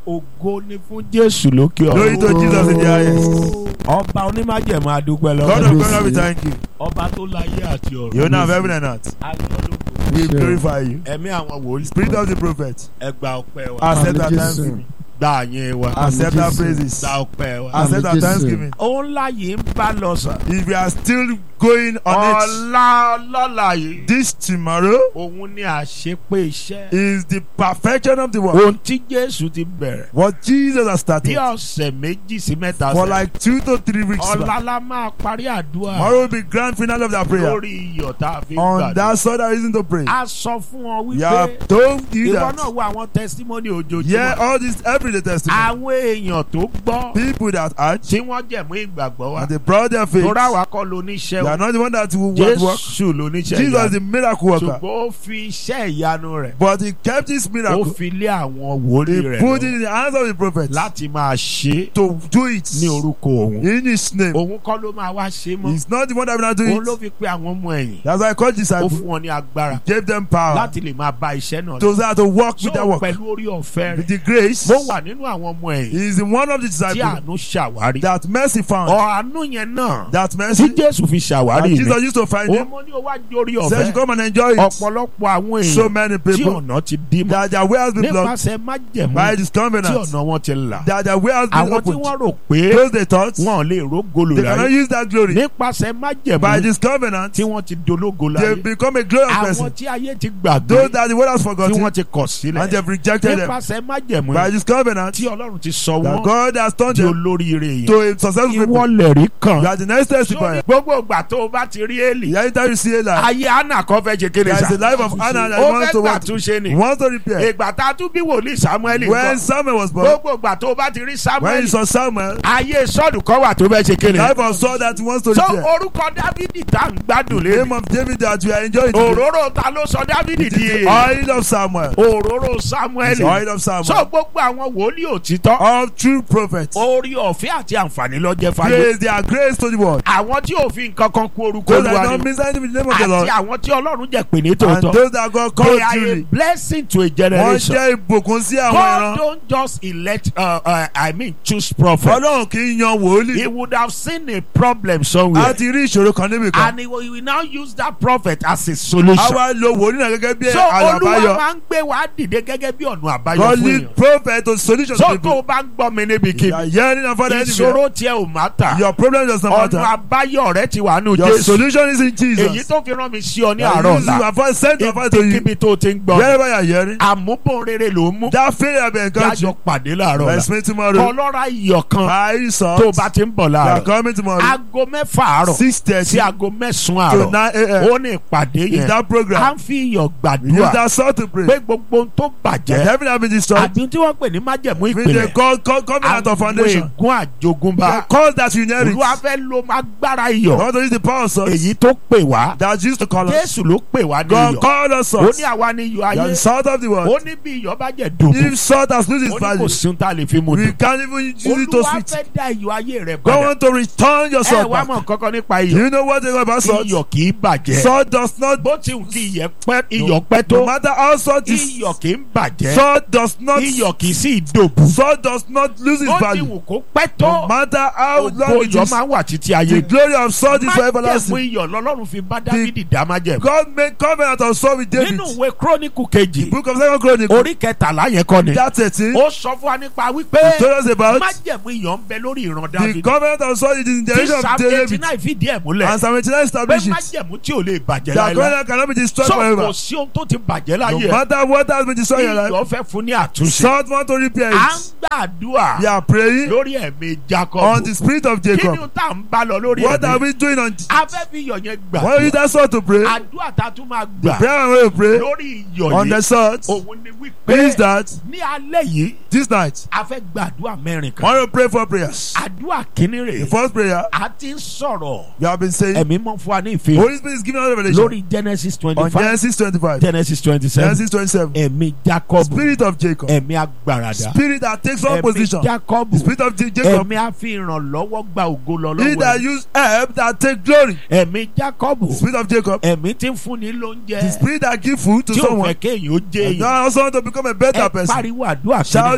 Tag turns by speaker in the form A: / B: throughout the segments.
A: ògo ni fún jésù lókè
B: Glory to
A: ọ̀run
B: Jesus in the highest.
A: ọba onímájẹ̀mú adúpẹ́
B: God
A: lọ́wọ́
B: of glory, we thank you.
A: ọba tó láyé àti ọ̀run
B: You now have heaven and earth.
A: Ayọ̀lógo.
B: We glorify you.
A: ẹ̀mí àwọn wòlíì
B: Spirit of the prophet.
A: ẹgbà ọpẹ́ wa
B: Accept our
C: Àmín,
B: thanksgiving.
A: gbà yín wa
B: Accept our
C: Jésù.
B: praises.
A: gbà ọpẹ́ wa.
C: Àmín,
B: Accept our
C: Jésù.
B: thanksgiving.
A: òun láyé ń bá lọ sàn.
B: If we are still going on it,
A: ọ̀la ọlọ́la yìí.
B: this tomorrow
A: òun ni àṣepé iṣẹ́.
B: is the perfection of the work.
A: ohun tí jésù ti bẹ̀rẹ̀.
B: What Jesus has
A: bí
B: started
A: ọ̀sẹ̀ méjì sí mẹ́ta
B: for
A: sẹ́yìn.
B: like two to three weeks
A: ọ̀la
B: back.
A: la máa parí àdúrà.
B: Tomorrow will be grand finale of that prayer.
A: lórí iyọ̀ tá a fi ń
B: On
A: gbàdúrà.
B: that sort of reason to pray.
A: a sọ fún ọ
B: We have
A: wípé
B: told you
A: ìwọ náà
B: that.
A: wo àwọn testimony
B: Yeah,
A: ojoojúmọ́.
B: all this everyday testimony.
A: àwọn èèyàn tó gbọ́
B: People that urge
A: tí wọ́n jẹ̀mú ìgbàgbọ́ wa.
B: and they brought their faith.
A: tóra wa kọ́ lóníṣẹ́
B: They
A: o.
B: are not the one that will work. work.
A: jésù lóníṣẹ́
B: Jesus is
A: ìyanu.
B: the miracle worker.
A: ṣùgbọ́n ó fi iṣẹ́ ìyanu rẹ̀.
B: But he kept his
A: ó
B: miracle.
A: fi lé àwọn wòlíì
B: He
A: rẹ̀
B: put it
A: lọ
B: in the hands of the prophet
A: láti máa ṣe é
B: to do it
A: ní orúkọ òun.
B: in his name.
A: òun kọ́ ló máa wá ṣe é mọ́.
B: He's not the one that will not do
A: òun ló
B: it.
A: fi pe àwọn ọmọ ẹ̀yìn.
B: That's why I called
A: ó
B: disciples.
A: fún wọn ní agbára
B: Gave them power
A: láti lè máa bá iṣẹ́ náà lọ.
B: to that to work
A: so
B: with that work.
A: pẹ̀lú orí ọ̀fẹ́
B: With
A: rẹ̀.
B: the grace,
A: mo wà nínú àwọn ọmọ ẹ̀yìn
B: he is in one of the
A: tí
B: disciples
A: àánú ṣàwárí.
B: that mercy found.
A: ọ̀ánú yẹn náà
B: That
A: tí
B: mercy
A: jésù fi
B: that
A: ṣàwárí mi.
B: Jesus used to find
A: ó
B: him.
A: mọ ní o wá jórí
B: Said you
A: ọ̀fẹ́.
B: come and enjoy it.
A: ọ̀pọ̀lọpọ̀ àwọn
B: So
A: èèyàn
B: many
A: tí
B: people
A: ọ̀nà ti dí mọ́.
B: that their way has been blocked
A: nípasẹ̀ májẹ̀mú
B: by this
A: tí
B: covenant.
A: ọ̀nà wọn ti là.
B: That their way has been
A: àwọn tí
B: opened.
A: wọ́n rò pé
B: Those they thought
A: wọn ò lè rógolo
B: they cannot
A: láyé.
B: use that glory.
A: nípasẹ̀
B: By
A: májẹ̀mú
B: this covenant,
A: tí wọ́n ti dológo
B: they
A: láyé.
B: become a glorious
A: àwọn
B: person.
A: tí ayé ti
B: Those
A: gbàgbé
B: that the world has
A: tí
B: forgotten
A: wọ́n ti kọ̀
B: and
A: sílẹ̀.
B: they've rejected them.
A: nípasẹ̀ májẹ̀mú
B: By this covenant,
A: tí ọlọ́run ti sọ
B: that
A: wọ́n
B: God has turned
A: di
B: them
A: olóríire yẹn.
B: to a successful people.
A: ìwọ lẹ̀rí kan.
B: You are the next
A: sórí
B: testifier.
A: gbogbo ìgbà tó o bá ti rí èlì.
B: Yeah, anytime you see a life,
A: ayé anna kan fẹ́ ṣe kéde
B: there is
A: sa.
B: the life of Anna that
A: ó
B: wants
A: fẹ́
B: to
A: gbà
B: work.
A: túnṣe ni.
B: Wants to repair.
A: ìgbà tá a tún bí wòlíì samuel
B: When
A: nǹkan.
B: Samuel was born,
A: gbogbo ìgbà tó o bá ti rí
B: when
A: samuel.
B: he saw Samuel,
A: ayé sọ́ọ̀dù kan wà tó fẹ́ ṣe kéde.
B: life of Saul that he wants to
A: so
B: repair.
A: orúkọ dávidi tá à ń gbádùn
B: The name
A: lé.
B: of David that we are enjoying today.
A: òróró ta ló sọ dávidi
B: It is
A: di.
B: the oil of Samuel.
A: òróró
B: It's the
A: samuel.
B: oil of
A: so
B: Samuel.
A: gbogbo àwọn wòlíì òtítọ́.
B: Of true prophets.
A: orí ọ̀fẹ́ àti àǹfààní lọ́jẹ́ fáyé.
B: Praise their grace to the world.
A: àwọn tí òfin kankan kú orúkọ
B: Those that
A: olúwa
B: don't
A: ni.
B: miss anything in the name of the
A: àti
B: Lord.
A: àwọn tí ọlọ́run jẹ́ pè ní
B: And
A: tòótọ́.
B: those that God
A: they
B: called
A: are a
B: truly.
A: blessing to a
B: Wọ́n
A: generation.
B: jẹ́ ìbùkún sí àwọn
A: God
B: ìran.
A: don't just elect uh, uh, I mean choose prophet.
B: Ọlọ́run kì í yan wòlíì.
A: He would have seen a problem
B: A
A: somewhere.
B: ti rí ìṣòro kan níbi kan.
A: And he will, he will now use that prophet as a solution.
B: A wá lo wòlíì náà gẹ́gẹ́ bí
A: So
B: àlọ́
A: Olúwa
B: àbáyọ.
A: máa ń gbé wa dìde gẹ́gẹ́ bí ọ̀nà àbáyọ
B: God
A: fún
B: lead
A: èèyàn.
B: prophet to solution to
A: So tó
B: people.
A: o bá ń gbọ́ mi níbi
B: You
A: kí
B: are hearing and father anywhere.
A: ìṣòro tiẹ̀ ò má tà.
B: Your problem does not
A: Ọ̀nà
B: matter.
A: àbáyọ rẹ ti wà nù
B: Your
A: Jésù.
B: solution is in
A: Èyí
B: Jesus.
A: tó fi rán mi sí ọ ní
B: That
A: àárọ̀
B: you see,
A: ọ̀la.
B: your voice sent your voice to you.
A: Ibikíbi tó o ti ń gbọ́.
B: Wherever you are hearing.
A: Àmúbọ̀n rere ló ń mú.
B: That failure have been encouraged.
A: Yájọ pàdé láàárọ̀
B: Let's
A: ọ̀la.
B: meet tomorrow.
A: Kọlọ́ra iyọ̀ kan
B: By
A: tó o
B: salt.
A: bá ti ń bọ̀
B: You are
A: láàárọ̀.
B: coming tomorrow.
A: Aago mẹ́fà àárọ̀
B: Six
A: sí
B: thirty
A: aago mẹ́sàn-án
B: to
A: àárọ̀.
B: nine a.m.
A: Ó ní ìpàdé
B: Is
A: yẹn.
B: that
A: À
B: program?
A: ń fi iyọ̀
B: Use
A: gbàdúrà
B: that salt to pray.
A: pé gbogbo ohun tó
B: That
A: bàjẹ́
B: heaven have been destroyed.
A: àbí tí wọ́n pè ní májẹ̀mú
B: With the
A: ìpìlẹ̀.
B: co- co- covenant of foundation.
A: ègún àjogúnbá.
B: The cause that you inherit.
A: Olúwa fẹ́ lo agbára
B: You
A: iyọ̀.
B: want to use the power of salt.
A: Èyí tó pè wá.
B: That used to call us.
A: Jésù ló pè wá ní
B: God
A: iyọ̀.
B: called us
A: Ó
B: salt.
A: ní àwa ní iyọ̀
B: You are the
A: ayé.
B: salt of the world.
A: Ó ní bí iyọ̀ bá jẹ́ dòbò.
B: If salt has lose
A: Ó
B: its
A: ní kò
B: value,
A: sí ohun tá a lè fi mu
B: we
A: dùn.
B: can't even use it to
A: Olúwa
B: sweet.
A: fẹ́ dá iyọ̀ ayé rẹ̀
B: God
A: padà.
B: want to return your
A: Ẹ
B: salt
A: wá
B: back.
A: mọ̀ kankan nípa
B: Do
A: iyọ̀.
B: you know what they know about salt?
A: Iyọ̀ kì í bàjẹ́.
B: Salt does not,
A: Bó ti wù kí iyẹ̀ pẹ́ iyọ̀ pẹ́
B: no
A: tó.
B: matter how salt is,
A: Iyọ̀ kì í bàjẹ́.
B: salt does not,
A: Iyọ̀ kì í sì dòbò.
B: salt does not lose its
A: Bó ti
B: value.
A: wù kó pẹ́
B: No
A: tó.
B: matter how
A: Ògo
B: long it
A: iyọ̀
B: is,
A: máa ń wà títí
B: the
A: ayé.
B: glory of salt is for
A: Májẹ̀mú
B: everlasting.
A: iyọ̀ lọ́lọ́run fi bá Dáfídì dá májẹ̀mú.
B: God made covenant of salt with David.
A: Nínú ìwé Kíróníkù
B: The
A: kejì,
B: book of Second Chronicles,
A: orí kẹtàlá yẹn kọ́ ni.
B: that 13,
A: Ó sọ fún wa nípa wípé
B: told us about
A: májẹ̀mú iyọ̀ ń bẹ lórí ìran
B: the
A: Dáfídì.
B: covenant of salt is in the
A: Tí
B: generation of
A: Psalm eighty
B: David.
A: nine fìdí ẹ̀ múlẹ̀.
B: And Psalm 89
A: Pé
B: establishes it.
A: májẹ̀mú tí ò lè bàjẹ́
B: That
A: láéláé.
B: covenant cannot be destroyed
A: So
B: forever.
A: kò sí ohun tó ti bàjẹ́
B: No
A: láyé ẹ̀.
B: matter what has been destroyed in your life,
A: Iyọ̀ fẹ́ fún ní àtúnṣe.
B: salt want to repair
A: À ń
B: it.
A: gbàdúrà
B: We are praying
A: lórí ẹ̀mí Jacob.
B: on the spirit of
A: Kí ni
B: Jacob.
A: tá à ń bá lọ lórí
B: What are
A: ẹ̀mí?
B: we doing on
A: A fẹ́ fi iyọ̀ yẹn
B: Why use
A: gbàdúrà.
B: that salt to pray?
A: Àdúrà tá a tún máa
B: The
A: gbà
B: prayer we will pray
A: lórí iyọ̀
B: on the
A: yìí.
B: salt
A: Òun ni wípé
B: is that
A: ní alẹ́ yìí
B: this night,
A: a fẹ́ gbàdúrà mẹ́rin kan.
B: I want to pray for prayers.
A: Àdúrà kìíní
B: The
A: rèé.
B: first prayer,
A: A ti ń sọ̀rọ̀.
B: you have been saying,
A: Ẹ̀mí mọ́ fún wa ní ìfẹ́.
B: Holy Spirit is giving us revelation
A: Lórí Genesis twenty
B: on
A: five
B: Genesis 25,
A: Genesis twenty seven
B: Genesis 27.
A: ẹ̀mí Jacob
B: Spirit of Jacob,
A: ẹ̀mí agbáradá
B: spirit that takes on
A: ẹ̀mí
B: position.
A: Jacob
B: The spirit of Ja- Jacob,
A: ẹ̀mí àfihànlọ́wọ́ gba ògo lọ
B: he
A: lọ́wọ́
B: that
A: ẹ̀.
B: use herb that take glory.
A: ẹ̀mí Jacob
B: The spirit of Jacob,
A: ẹ̀mí tí ń fúnni
B: the
A: lóúnjẹ
B: spirit that give food to
A: tí ò fẹ́
B: someone.
A: kéèyàn ó jẹ́
B: And
A: èèyàn
B: now also want to become a better
A: ẹ
B: person.
A: pariwo àdúrà
B: Shout
A: kìíní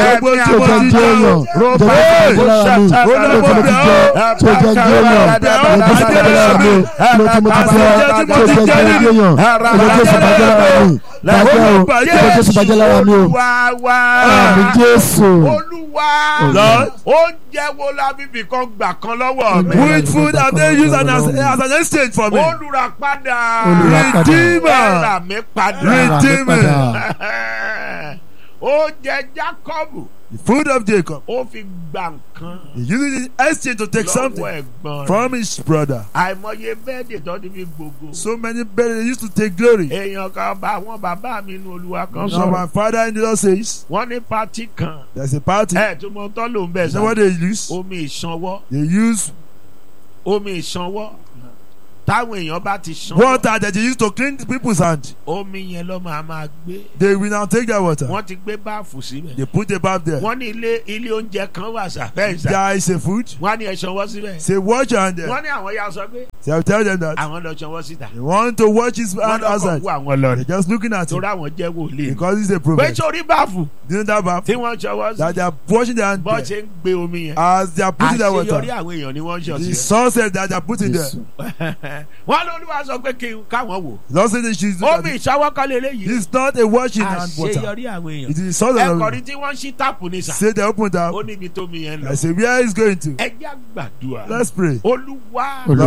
C: jẹ́
B: Gbogbo
C: tí ó jẹ́ ń jẹ́ èèyàn ìjọba tó bàjẹ́ lára mi kí ló tí mo ti jẹ́ tí ó jẹ́ ń jẹ́ èèyàn ìjọba tó bàjẹ́ lára mi kí ló tí mo ti jẹ́ tí ó jẹ́ ń jẹ́ èèyàn ìjọba tó bàjẹ́ lára mi bàjẹ́ o ìjọba tó bàjẹ́ lára mi o
A: Olúwa wa.
C: àmì Jésù
A: Olúwa.
B: Lord.
A: Oúnjẹ wo la bíbí kan gbà kan lọ́wọ́ mi?
B: Which food have they used as, as, as an exchange for me?
A: Olùràpadà.
C: Olùràpadà.
B: Redeemer.
A: Ẹ̀rà mi padà.
B: Redeemer.
A: Oúnjẹ Jákọ́bù.
B: The food of Jacob.
A: Ó fi gba nǹkan.
B: He used it in exchange to take
A: lọ́wọ́
B: something
A: ẹ̀gbọ́n rẹ̀.
B: from his brother.
A: Àìmọye bẹ́ẹ̀dì tó ti fi gbogbo.
B: So many better they used to take glory.
A: Èèyàn kan bá àwọn bàbá mi nu Olúwa kan
B: So my
A: sọ̀rọ̀.
B: father in the Lord says
A: Wọ́n ní pátí kan.
B: there's a party.
A: Ẹ tó mọ tọ́ ló ń bẹ̀
B: You know what
A: sá.
B: they use?
A: Omi ìṣanwọ́.
B: They use
A: Omi ìṣanwọ́. Táwọn èèyàn bá ti ṣanwọ́.
B: water that they use to clean the people's hand.
A: Omi yẹn ló máa máa gbé.
B: They will now take that water.
A: Wọ́n ti gbé báàfù síbẹ̀.
B: They put a bath there.
A: Wọ́n ní ilé ilé oúnjẹ kan wà sàfẹ́ǹsà.
B: There is a food.
A: Wọ́n á ní ẹ ṣanwọ́ síbẹ̀.
B: Say watch your hand there.
A: Wọ́n ní àwọn ya sọ pé
B: So I'll tell them that
A: àwọn lọ ṣanwọ́ síta.
B: they want to watch his
A: Wọ́n
B: hand
A: lọ́kọ̀
B: outside.
A: kú àwọn lọ
B: They're
A: rẹ̀.
B: just looking at him
A: Torí àwọn jẹ́ wòlíì.
B: because he's a
A: Pé
B: prophet.
A: sórí báàfù
B: You know that bath
A: tí wọ́n ṣanwọ́ sí.
B: that they are washing their hand
A: Bọ́
B: there.
A: ṣe ń gbé omi yẹn.
B: as they are putting that
A: Àṣeyọrí
B: water.
A: àwọn èèyàn ni wọ́n ń ṣọ̀
B: The
A: sí.
B: sunset that they are putting there.
C: Jésù
A: Wọ́n lóluwà sọ pé kí n káwọn wò.
B: Lord said that she's
A: Omi ìṣàwọ́kọ́lé eléyìí.
B: It's not a washing hand water.
A: Àṣeyọrí àwọn èèyàn.
B: It is the source of
A: Ẹ̀kọ́rí
B: the
A: tí wọ́n ṣí táàpù ní sà.
B: Say they open
A: Ó
B: that.
A: níbi tómi yẹn
B: I
A: lọ.
B: say where is going to?
A: Ẹ jẹ́ àgbàdua.
B: Let's pray.
A: Olúwa
C: Olúwa.
B: Lord,
A: kí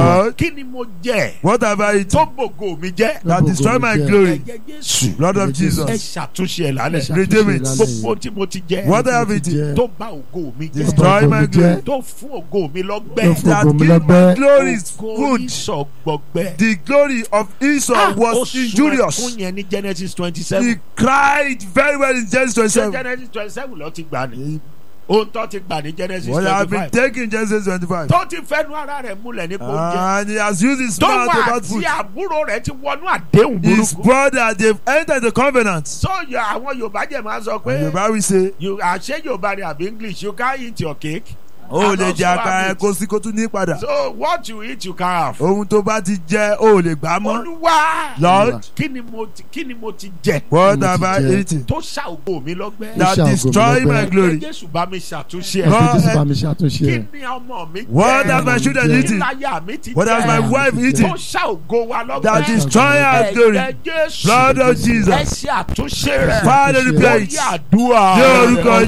A: kí ni mo jẹ
B: What have I eaten
A: tó bògo mi jẹ́
B: that destroy my glory?
A: ẹ̀jẹ̀ jésù
B: Blood of
C: Ẹ̀jẹ̀ Jésù.
A: ẹ
B: Jesus.
A: ṣàtúnṣe ẹ̀ lálẹ́
B: Redeem it.
A: gbogbo tí mo ti jẹ
B: What I have eaten
A: tó bá ògo mi jẹ́
B: destroy
C: Ògo
B: my
C: mi
B: glory.
C: jẹ́.
A: tó fún ògo mi
C: Tó
A: lọ́gbẹ́
C: fún
B: That
C: ògo mi
B: give my
C: lọ́gbẹ́.
B: glory is
A: ògo
B: good.
A: ìsọ̀gbọ̀gbẹ́
B: The glory of Esau was injurious.
A: ẹkún yẹn ní genesis twenty
B: He
A: seven
B: cried very well in Genesis
A: ṣé
B: 27.
A: genesis twenty seven ló ti gbà ní ohun tó ti gbà ní genesis
B: What have
A: twenty
B: been
A: five
B: taken in Genesis 25.
A: tó ti fẹnu ara rẹ̀ múlẹ̀ ní oúnjẹ
B: And he has used his
A: tó
B: mouth
A: wà
B: about
A: àti
B: food.
A: àbúrò rẹ̀ ti wọnú àdéhùn
B: His
A: burúkú
B: brother, they've entered the covenant.
A: so yọ àwọn yorùbá jẹ máa sọ
B: And
A: pé
B: the Bible say,
A: you àṣẹ yorùbá ni àbí english you can eat your cake
B: o
A: And
B: lè
A: also
B: jẹ àkàrà
A: have
B: ẹ
A: it.
B: kó sí kó tún ní padà.
A: so what you eat you can have.
B: Ohun tó bá ti jẹ, o lè gbà á mọ́.
A: olúwa
B: Lord,
A: kí ni mo ti kí ni mo ti jẹ
B: what
C: Mo
B: have
C: ti
B: I
C: jẹ.
B: eaten
A: tó ṣá ògo mi lọ́gbẹ́.
B: that
C: ṣàgò mi
B: destroy
C: lọ́gbẹ́.
B: my glory?
A: Ẹ jésù bá mi ṣàtúnṣe
C: Ẹ̀jẹ̀
B: God,
A: ẹ̀.
C: Jésù bá mi ṣàtúnṣe
A: kí
C: ẹ̀.
A: ni ọmọ mi jẹ.
B: What have my children
C: Kí
A: kí
B: eaten?
A: láyà mi ti
B: What has my
A: jẹ.
B: wife
A: tó
B: eaten
A: ṣá ògo wa lọ́gbẹ́.
B: that destroy our glory?
A: Ẹ̀jẹ̀ jésù.
B: Blood of
A: ẹ
B: Jesus.
A: ṣe àtúnṣe rẹ̀.
B: Father, repair it.
A: Lórí àdúrà.
B: Ní orúkọ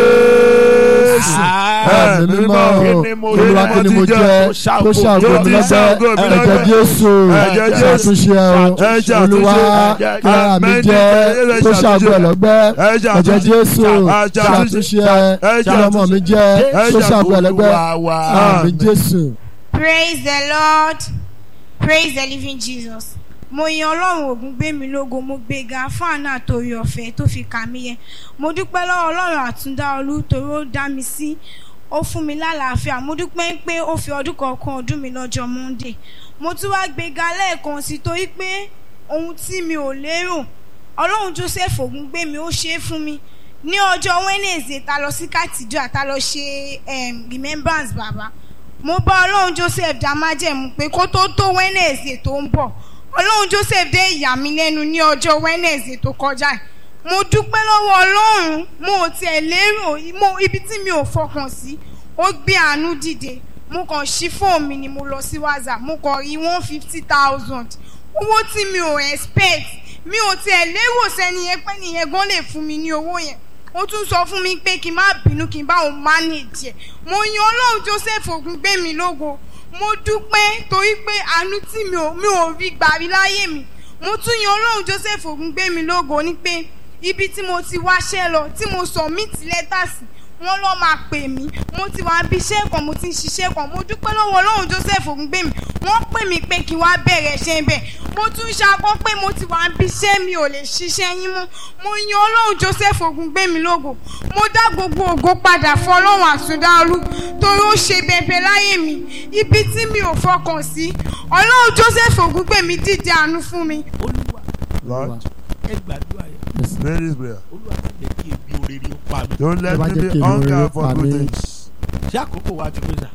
B: Jésù.
A: Ah.
C: Ẹ̀mí mímọ́
A: Kí ni mo
C: Olúwa
A: jẹ?
C: kí ni mo jẹ
A: Tó
C: tó
A: ṣàgò
C: ṣàgò mi
B: tó ṣàgò mi
C: lọ́gbẹ́
B: lọ́gbẹ́.
C: ẹ̀jẹ̀ Jésù
B: Ẹ̀jẹ̀ Jésù.
C: ṣàtúnṣe ẹ̀ o
B: Ẹ̀jẹ̀
C: Olúwa
B: àtúnṣe.
C: kí ara mi
B: Amẹ́ni
C: jẹ
B: ẹ̀jẹ̀
C: tó ṣàgò ẹ̀ lọ́gbẹ́
B: Ẹ̀jẹ̀
C: ẹ̀jẹ̀
B: àtúnṣe.
C: Jésù
B: Ẹ̀jẹ̀
C: ṣàtúnṣe ẹ̀
B: Ẹ̀jẹ̀
C: kí ọmọ mi jẹ tó ṣàgò ẹ̀ lọ́gbẹ́
A: Olúwa wa.
C: àmì Jésù.
D: Praise the Lord. Praise the living Jesus. Mo yan Ọlọ́run ògùn gbé mi lógo mo gbéga fún àánú àtòrí ọ̀fẹ́ tó fi kà mí yẹn. Mo dúpẹ́ lọ́wọ́ Ọlọ́run àtúndá olú torí ó dá mi sí. Ó fún mi lálàáfíà. Mo dúpẹ́ pé ó fi ọdún kọ̀ọ̀kan ọdún mi lọ́jọ́ Monday. Mo tún wá gbéga lẹ́ẹ̀kan sí torí pé ohun tí mi ò lérò Ọlọ́run Joseph ògùn gbé mi ó ṣe é fún mi. Ní ọjọ́ Wednesday ta lọ sí Kàtìjọ́ ta lọ ṣe em, remembrance bàbá mo bá ọlọ́run joseph dá májẹ̀mú pé kó tó tó wednesday tó ń bọ̀ ọlọ́run joseph dé ìyà mi lẹ́nu ní ọjọ́ wednesday tó kọjá yìí mo dúpẹ́ lọ́wọ́ ọlọ́run mo ò tiẹ̀ lérò mo ibi tí mi ò fọkàn sí ó gbé àánú dìde mo kàn ṣí fóònù mi ni mo lọ sí whatsapp mo kàn rí one fifty thousand owó tí mi ò expect mi ò tiẹ̀ lérò sẹ́ni yẹn pé nìyẹn gan lè fún mi ní owó yẹn ó tún sọ fún mi pé kí n má bínú kí n bá òun manage ẹ̀ mo yan ọlọ́run joseph ogun gbé mi lógo mo dúpẹ́ torí pé àánú tí mi ò mi ò rí gbà rí láyé mi mo tún yan ọlọ́run joseph ogun gbé mi lógo ní pé ibi tí mo ti wáṣẹ́ lọ tí mo submit lẹ́tà sí wọ́n lọ́ máa pè mí mo ti wá bí iṣẹ́ kan mo ti ń ṣiṣẹ́ kan mo dúpẹ́ lọ́wọ́ ọlọ́run joseph ògúngbèmí wọ́n pè mí pé kí wá bẹ̀rẹ̀ iṣẹ́ bẹ̀ mo tún ṣakọ́ pé mo ti wá bí iṣẹ́ mi ò lè ṣiṣẹ́ yín mọ́ mo yan ọlọ́run joseph ògúngbèmí lógo mo dá gbogbo ògo padà fún ọlọ́run àtúndáolú torí ó ṣe bẹ̀bẹ̀ láyé mi ibi tí mi ò fọkàn sí ọlọ́run joseph ògúngbèmí dìde àánú fún mi
A: olúwa
B: Lord,
A: ẹ gbàdúrà yẹn
C: Yes.
B: pray this prayer.
A: olúwa má jẹ́ kí ebi orere ó pa mí.
B: Don't let
C: Ẹ bá
B: me
C: jẹ́
B: be
C: kí èmi
B: hunger
C: rere
B: for
C: pa
B: good
C: mí.
B: things.
A: ṣé àkókò wa ti pé sà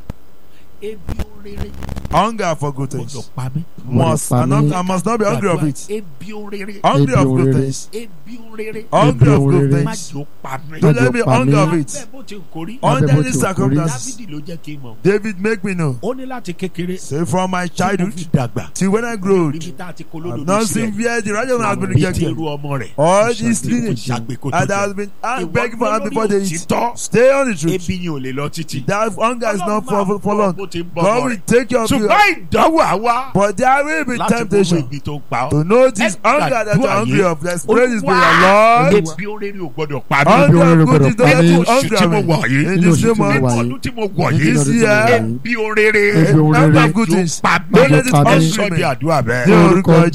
A: ebi orere
B: Hunger for good
A: gbọdọ̀
B: things.
A: pa mí.
B: Must
C: pa
B: I, not,
C: mí.
B: I must not be hungry of it.
A: ebi orere
B: Hungry
C: Ebi
B: of good
C: orere.
B: things.
A: ebi orere
B: Hungry of good
C: orere.
A: má
B: things.
A: jò pa mí.
B: Don't
C: Má
B: let me
C: jẹ́ pa
B: hunger
C: mí.
B: of
A: bẹ́ẹ̀
B: it.
A: bó ti ń korí.
C: Má
B: Under
C: bẹ́ẹ̀ bó
B: any
C: ti wù kó rí.
B: circumstances,
A: dávidi ló jẹ́ kí n mọ̀.
B: David make me know.
A: ó ní láti kékeré
B: Say from my
A: tí mo
B: childhood
A: fi dàgbà.
B: till when I grow,
A: níbi tá a ti
B: I've
A: kolódodo
B: not seen
A: sílẹ̀.
B: where the righteous has been
A: bí ti
B: rejected.
A: irú ọmọ rẹ̀.
B: All these
A: Ṣàgbé-
B: lineage
A: ṣàgbé kó tó
B: and
A: jẹ.
B: has been I'm
A: Ìwọ
B: begging for
A: gbọ́
B: us
A: lórí
B: before they eat.
A: òtítọ́.
B: Stay on the truth.
A: ebi yẹn ò lè lọ títì.
B: That hunger is not for, for, for
A: Ọlọ́run máa
B: long.
A: bọ́ bó ti ń bọ́
B: God
A: ọmọ
B: will
A: rẹ̀.
B: take care of you.
A: ṣùgbọ́n ìdánwò àwa
B: But there will be
A: láti gbogbo
B: temptation
A: ibi tó ń pa ọ́.
B: to know this
A: Ẹ
B: hunger that you
A: gbàdúrà
B: are hungry
A: yìí.
B: of. Let's pray this
A: Olúwa,
B: prayer, Lord.
A: ebi orere ò gbọdọ̀ pa mí.
B: Hunger
C: orere
B: of good
C: gbọdọ̀
B: is
C: pa
B: not
C: mí.
B: too
A: Oṣù tí mo
B: hungry.
A: wà yìí.
B: In
C: Nínú
B: this
C: oṣù
B: same
C: tí mo
B: month,
C: wà yìí.
A: ọdún tí mo wọ̀
C: Nínú
A: yìí.
B: this
C: ọdún tí mo
B: year,
C: wà yìí.
A: ebi orere.
C: Ebi orere.
B: hunger of good things.
A: pa mí.
B: Don't let it
C: pa mí.
B: hungry
A: sọ di
B: me.
A: àdúrà
B: Ní
A: bẹ́ẹ̀.
B: orúkọ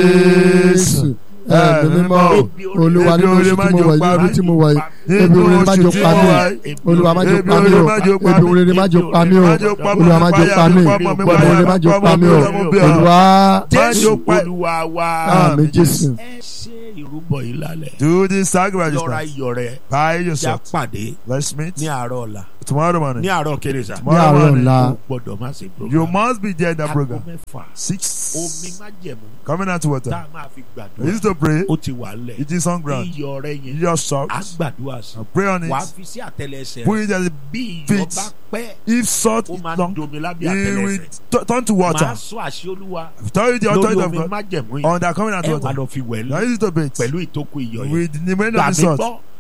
B: Jésù.
C: ẹ̀mí mímọ́
A: Ebi orere.
C: olúwa nínú oṣù tí mo wà yìí nínú tí mo wà yìí ebi orere má jò pa mí olúwa má jò pa mí o ebi orere má jò pa mí o olúwa má jò pa mí ebi orere má jò pa mí o olúwa
A: jésù olúwa wa.
C: àmì jésù
A: ẹ ṣe ìrúbọ yìí lálẹ́.
B: Do this sacrifice
A: lọ́ra
B: this
A: iyọ̀ rẹ̀
B: Buy
A: já
B: yourself.
A: pàdé
B: Let's meet
A: ní àárọ̀ ọ̀la
B: tomorrow morning.
A: ní àárọ̀ kérésà.
C: ní
B: Tomorrow
C: àárọ̀
B: morning.
C: ọ̀la
A: o gbọ́dọ̀ má ṣe program.
B: You must be there in that
A: aago
B: program.
A: mẹ́fà omi
B: Six.
A: má jẹ̀mú
B: Coming out to
A: tá
B: water.
A: a máa fi
B: I
A: gbàdúrà.
B: used to pray.
A: ó ti wà lẹ̀.
B: It is on ground.
A: iyọ̀ rẹ̀ yẹn
B: You just salt.
A: á gbàdúrà sí.
B: and Pray on
A: wàá
B: it.
A: fi sí àtẹlẹsẹ̀
B: Put
A: rẹ̀.
B: it as a
A: bí iyọ̀
B: feet.
A: bá pẹ́
B: if salt
A: ó
B: is
A: máa ń
B: long,
A: domi lábẹ́
B: it will
A: àtẹlẹsẹ̀.
B: t- turn to
A: màá
B: water.
A: sọ àṣẹ olúwa
B: I've told you the
A: lórí
B: authority of
A: omi
B: God
A: má jẹ̀mú yìí.
B: on that coming out
A: ẹ wà
B: water.
A: lọ fi wẹ̀
B: Now
A: lú
B: use it to bait
A: pẹ̀lú ìtókù iyọ̀ yẹn.
B: with the remainder of
A: gbàgbé
B: the salt.
A: gbọ́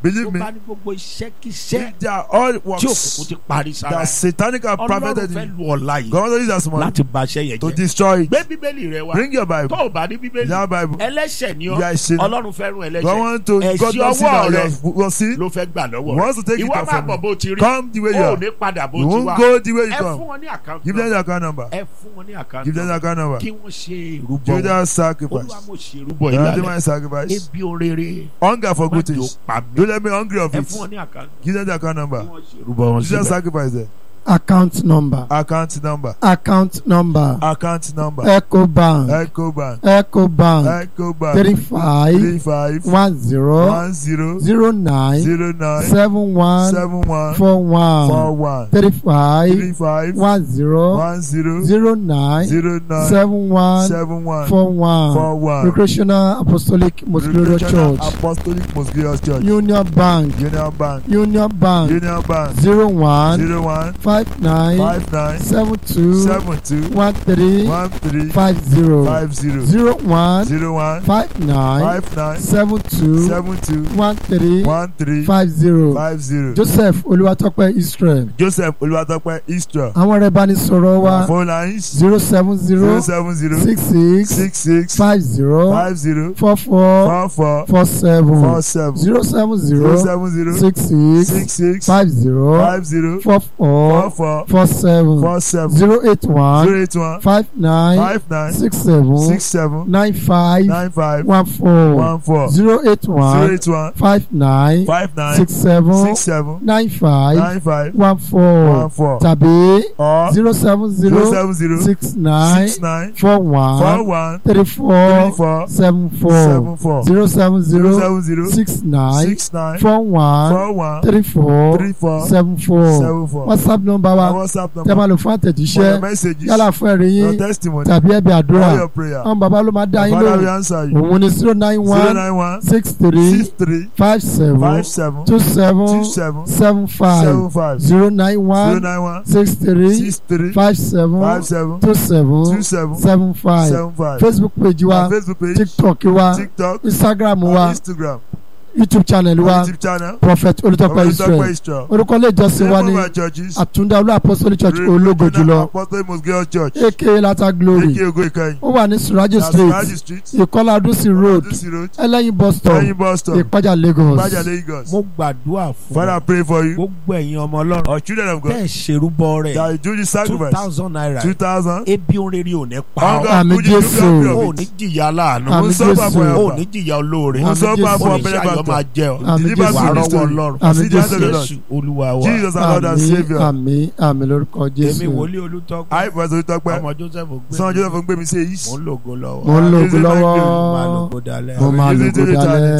B: Believe
A: tó
B: me.
A: bá ní gbogbo iṣẹ́ kíṣẹ́
B: They are all
A: tí
B: works
A: òkùnkùn ti parí sára
B: that
A: ẹ̀.
B: satanic and
A: ọlọ́run
B: propheted
A: fẹ́
B: in
A: lu ọ̀la yìí
B: God wants to use as money
A: láti ba iṣẹ́ yẹn
B: to
A: jẹ́
B: destroy it.
A: gbé bíbélì rẹ wá
B: Bring your
A: tó
B: Bible.
A: o bá ní bíbélì
B: Your Bible.
A: ẹlẹ́ṣẹ̀ ni
B: You
A: ọ́
B: are a sinner.
A: ọlọ́run fẹ́ràn
B: God
A: ẹlẹ́ṣẹ̀
B: want to God
A: ẹ̀sìn
B: don't see
A: ọwọ́
B: that
A: rẹ
B: you will see.
A: ló fẹ́ gbà lọ́wọ́
B: He wants to take
A: rẹ
B: it
A: ìwọ
B: off
A: máa
B: from
A: bọ̀
B: you.
A: bó ti rí
B: Come the way you
A: ó
B: are.
A: ní padà bó
B: You
A: ti
B: won't
A: wá
B: go the way you
A: ẹ fún
B: come.
A: wọn ní àkáǹtì
B: Give them
A: nọ́mbà.
B: the account number.
A: ẹ fún wọn ní àkáǹtì
B: Give them the
A: nọ́mbà.
B: account number.
A: kí wọ́n ṣe ìrúbọ
B: Give
A: wọn.
B: them
A: olúwa
B: sacrifice.
A: mo ṣe ìrúbọ
B: Don't do
A: ìlànà
B: my sacrifice.
A: ebi orere
B: Hunger for
A: má
B: good
A: jò
B: things.
A: pa mí
B: Don't let me hungry of
A: ẹ
B: it.
A: fún wọn ní àkáǹtì
B: Give them the account
A: kí
B: number.
A: wọ́n ṣe ìrúbọ wọn
B: Give them
A: síbẹ̀.
B: sacrifice there.
C: account number
B: Account number.
C: account number
B: Account number.
C: ecobank
B: Ecobank.
C: ecobank
B: Ecobank.
C: three five
B: Three five
C: one zero
B: one zero
C: zero nine
B: zero nine
C: seven one
B: seven one
C: four
B: four
C: one
B: one
C: three five
B: three five
C: one zero
B: one zero
C: zero nine
B: zero nine
C: seven one
B: seven one
C: four one
B: four one.
C: recreational apostolic most glorious
B: Recreational
C: church
B: Apostolic Most Glorious Church.
C: union bank
B: Union Bank.
C: union bank
B: Union Bank.
C: zero one
B: Zero one
C: five nine
B: five nine
C: seven two
B: seven two
C: one three
B: one three
C: five zero
B: five zero
C: zero one
B: zero one
C: five nine
B: five nine
C: seven two
B: seven two
C: one three
B: one three
C: five zero
B: five zero.
C: joseph olúwatọ́pẹ́ israel
B: Joseph Olúwatópẹ́ Istra.
C: àwọn ọ̀rẹ́ ìbánisọ̀rọ̀ wa
B: Phone lines
C: zero seven
B: zero
C: zero
B: seven zero
C: six six
B: six six
C: five zero
B: five zero
C: four four
B: four four
C: four seven
B: four seven
C: zero seven
B: zero
C: zero
B: seven zero
C: six six
B: six six
C: five zero
B: five zero
C: four
B: four
C: four
B: four
C: four seven
B: four seven
C: zero eight one
B: zero eight one
C: five nine
B: five nine
C: six seven
B: six seven
C: nine five
B: nine five
C: one four
B: one four
C: zero eight
B: zero
C: one
B: eight one
C: five nine
B: five nine
C: six seven
B: six seven
C: nine five
B: nine five
C: one four
B: one four
C: tàbí
B: or
C: zero seven
B: zero
C: zero
B: seven zero
C: six nine
B: six nine
C: four
B: four
C: one
B: one
C: three
B: three
C: four
B: four
C: seven four
B: seven four
C: zero seven
B: zero
C: zero
B: seven zero
C: six nine
B: six nine
C: four one
B: four one
C: three four
B: three four
C: seven four
B: seven four.
C: whatsapp number
B: Our
C: wa
B: WhatsApp
C: tẹ́ máa
B: number
C: lò fún
B: for your
C: àtẹ̀jíṣẹ́
B: messages
C: yálà fún ẹ̀rí
B: your
C: yín
B: testimony
C: tàbí ẹ̀bí àdúrà
B: all your prayer.
C: àwọn bàbá ló máa dá yín
B: Father we
C: lóhùn
B: answer you.
C: òun ni zero nine
B: zero
C: one
B: nine one
C: six three
B: six three
C: five seven
B: five seven
C: two seven
B: two seven
C: seven five
B: seven five
C: zero nine
B: zero
C: one
B: nine one
C: six three
B: six three
C: five seven
B: five seven
C: two seven
B: two seven
C: seven five
B: seven five.
C: facebook page wa
B: Our Facebook page
C: tiktok wa
B: TikTok
C: instagram
B: our
C: wa
B: Instagram
C: youtube channel
B: our
C: wa
B: YouTube channel
C: prophet olùtọ́pẹ́
B: Olùtọ́pẹ́
C: israel
B: Israel.
C: orúkọ ilé ìjọsìn wa
B: Name
C: ní
B: of our churches
C: àtúndá olú apostolic church
B: Regional
C: ológo jùlọ
B: Apostolic Most Glorious Church
C: aka lata glory
B: Eke Ogo Ikeyin
C: ó wà ní suraji
B: Nasiraji
C: street
B: Street
C: ìkọlá adúsí road
B: Adusi Road
C: ẹlẹ́yin bus stop
B: Lẹ́yìn bus stop
C: ìpájà lagos
B: Gbajà Lagos.
A: mo gbàdúrà fún
B: Father I pray for you
A: gbogbo ẹ̀yin ọmọ ọlọ́run
B: our children of God
A: tẹ́ ẹ̀ ṣerúbọ rẹ̀
B: that you do the
A: two
B: sacrifice
A: thousand naira
B: two thousand
A: ebi orere ò ní pa
B: hunger
A: ọ́
C: Àmì
B: food you
C: Jésù.
B: do
A: ò
B: of
A: ní
B: it.
A: jìyà láàánú
C: Àmì
B: Mo sọ
C: Jésù.
B: fún àpò
A: ò
B: ẹ̀fà.
A: ní jìyà olóore
B: Mo
C: Àmì
B: sọ fún
C: Jésù.
B: àpò
A: ò ní
B: ọ̀pẹ̀lẹ̀
A: ṣàyọ̀
B: bàtà.
A: máa jẹ ọ́
C: Àmì
B: Deliver
C: Jésù.
A: wàá
B: me
A: rọ́wọ́
B: story.
A: ọlọ́run
C: Àmì
B: See the hand of the Lord.
A: jésù olúwa wa
B: Jesus our Lord and
C: àmì
B: Saviour.
C: àmì àmì lórúkọ
A: èmi
C: jésù
A: wòlíì olùtọ́pẹ́
B: I was Olùtọ́pẹ́.
A: ọmọ joseph gbé
B: Sọ́n Joseph ń gbé mi sí èyí.
A: mò ń lògo lọ́wọ́
C: mo ń lo
B: Jesus
C: ògùn
B: thank you.
C: lọ́wọ́
A: máa lògo dalẹ́
C: mo máa
B: Jesus
C: lògùn
B: thank you.
C: dalẹ́.